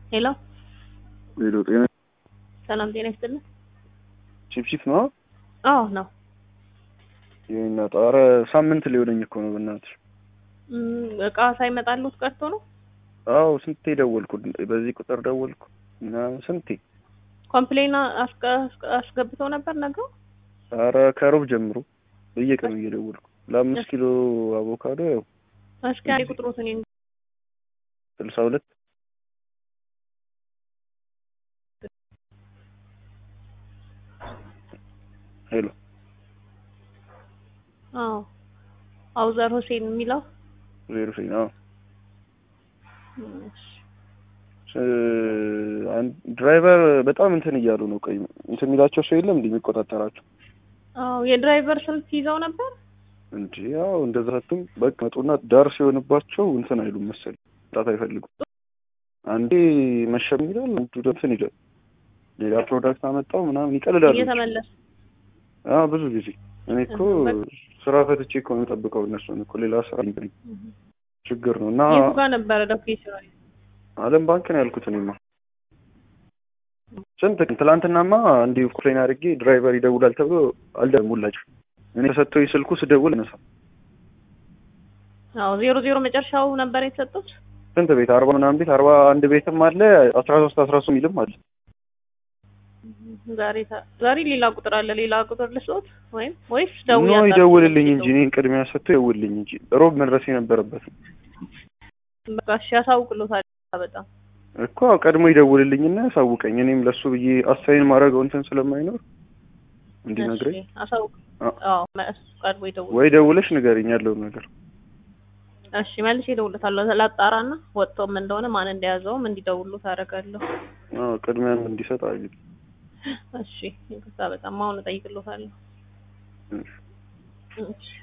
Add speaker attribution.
Speaker 1: ሄሎ
Speaker 2: ሌሎ ጤና
Speaker 1: ሰላም ጤና ይስጥልን።
Speaker 2: ቺፕቺፕ ነው
Speaker 1: አዎ ነው።
Speaker 2: ይሄና ጣረ ሳምንት ሊሆነኝ እኮ ነው በእናትሽ።
Speaker 1: እም፣ እቃ ሳይመጣሉት ቀርቶ ነው።
Speaker 2: አዎ ስንቴ ደወልኩ፣ በዚህ ቁጥር ደወልኩ እና ስንቴ።
Speaker 1: ኮምፕሌን አስገ- አስገብተው ነበር ነገው።
Speaker 2: ኧረ ከሮብ ጀምሮ በየቀኑ እየደወልኩ ለአምስት ኪሎ አቮካዶ ያው
Speaker 1: እስኪ አንዴ ቁጥሮትን ይንገሩኝ።
Speaker 2: ስልሳ ሁለት ሄሎ
Speaker 1: አዎ አውዘር ሁሴን የሚለው
Speaker 2: ዜሮ ሴን አዎ
Speaker 1: እሺ።
Speaker 2: እ- አንድ ድራይቨር በጣም እንትን እያሉ ነው። ቆይ እንትን የሚላቸው ሰው የለም እንዲህ የሚቆጣጠራቸው
Speaker 1: አዎ የድራይቨር ስልክ ይዘው ነበር።
Speaker 2: እንጂ ያው እንደዛ ህትም በቃ መጡና ዳር ሲሆንባቸው እንትን አይሉም መሰለኝ ጣት አይፈልጉም። አንዴ መሸም ይላል፣ አንዱ ደግሞ እንትን ይላል። ሌላ ፕሮዳክት አመጣው ምናምን ይቀልዳሉ።
Speaker 1: እየተመለሱ
Speaker 2: አዎ ብዙ ጊዜ እኔ እኮ ስራ ፈትቼ እኮ ነው የምጠብቀው እነሱን እኮ ሌላ ስራ እንግዲህ ችግር ነው እና
Speaker 1: የቱ ጋር ነበረ ሎኬሽኑ?
Speaker 2: አለም ባንክ ነው ያልኩት እኔማ ስንት ቀን ትላንትናማ እንዲሁ ኮምፕሌን አድርጌ ድራይቨር ይደውላል ተብሎ አልደውላቸው እኔ ተሰጥቶኝ ስልኩ ስደውል እነሳ
Speaker 1: አዎ ዜሮ ዜሮ መጨረሻው ነበር የተሰጡት።
Speaker 2: ስንት ቤት አርባ ምናምን ቤት አርባ አንድ ቤትም አለ አስራ ሶስት አስራ ሶስት ሚልም አለ
Speaker 1: ዛሬ ታ- ዛሬ ሌላ ቁጥር አለ። ሌላ ቁጥር ልስጦት ወይም ወይስ
Speaker 2: ኖ
Speaker 1: ደውዬ
Speaker 2: ይደውልልኝ እንጂ እኔን ቅድሚያ ሰጥቶ ይደውልልኝ እንጂ ሮብ መድረስ የነበረበት ነው
Speaker 1: በቃ እሺ፣ ያሳውቅሎታል። በጣም
Speaker 2: እኮ ቀድሞ ይደውልልኝና ያሳውቀኝ እኔም ለሱ ብዬ አሳይን ማድረገው እንትን ስለማይኖር እንዲነግረኝ
Speaker 1: እሺ፣ አሳውቅ።
Speaker 2: አ-
Speaker 1: አዎ መ- ቀድሞ ይደውል።
Speaker 2: ወይ ደውለሽ ንገሪኝ ያለውን ነገር
Speaker 1: እሺ መልሼ እደውልለታለሁ። ላጣራና ወጥቶም እንደሆነ ማን እንደያዘውም እንዲደውሉት አደርጋለሁ።
Speaker 2: አዎ ቅድሚያም እንዲሰጥ አግኝ
Speaker 1: እሺ ይቅርታ፣ በጣም አሁን እጠይቅሎታለሁ። እሺ